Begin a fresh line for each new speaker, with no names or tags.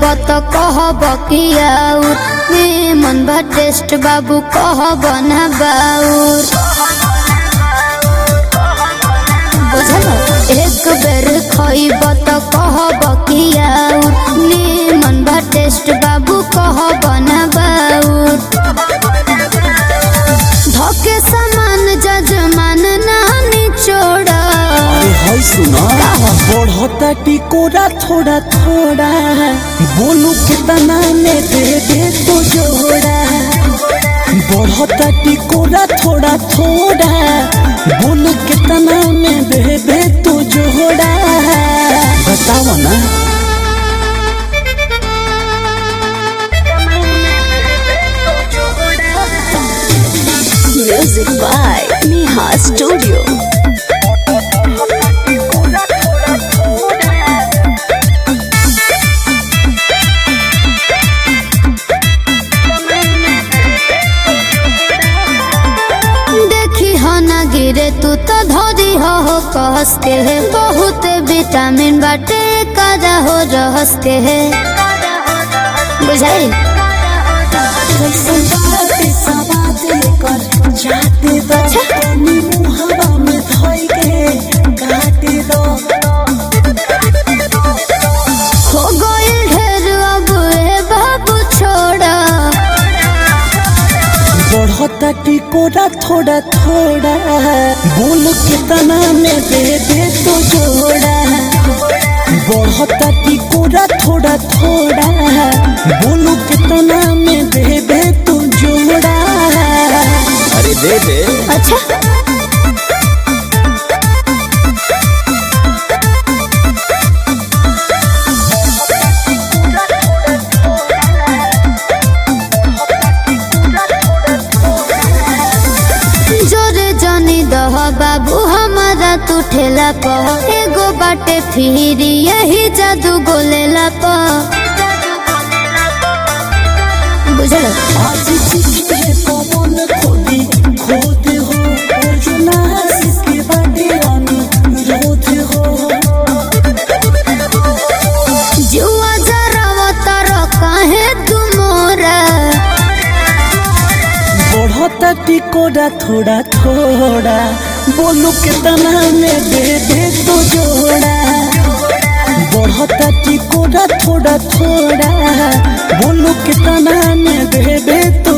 त कहब कि आउर मन बा टेस्ट बाबू कहब ना बाउर बुझल एक बेर खइब त कहब कि आउर मन बा टेस्ट बाबू कहब ना बाउर धके समान जजमान ना निचोड़ा
अरे हाय सुना बढ़ता टिकोरा थोड़ा थोड़ा बोलू कितना में दे दे तो जोड़ा बढ़ता टिकोरा थोड़ा थोड़ा बोलू कितना में दे दे तो जोड़ा बताओ ना
Music by Neha Studio.
देखी हो ना गिरे तू तो धोरी हो हो कहस के है बहुत विटामिन बाटे काजा हो रहस के है बुझाई हो गइल ढेर अब ए बाबू छोड़ा
बढ़ता टिकोरा थोड़ा थोड़ा बोल कितना में दे दे तो जोड़ा बढ़ता टिकोरा थोड़ा थोड़ा बोलो कितना में दे दे तो जोड़ा अरे दे दे
अच्छा जोरे जनी दह बाबू हमारा तू ठेला प एगो बाटे फिरी यही जादू गोलेला प बुझल
आज चिट्ठे पवन खोदी खोद हो अर्जुना इसके बाटे रानी रोध हो
जुआ जरा तर काहे तू मोरा
बढ़ता टिकोरा थोड़ा थोड़ा बोलो कितना में दे दे तो जोड़ा बढ़ता टिकोरा थोड़ा थोड़ा बोलो कितना में दे दे तो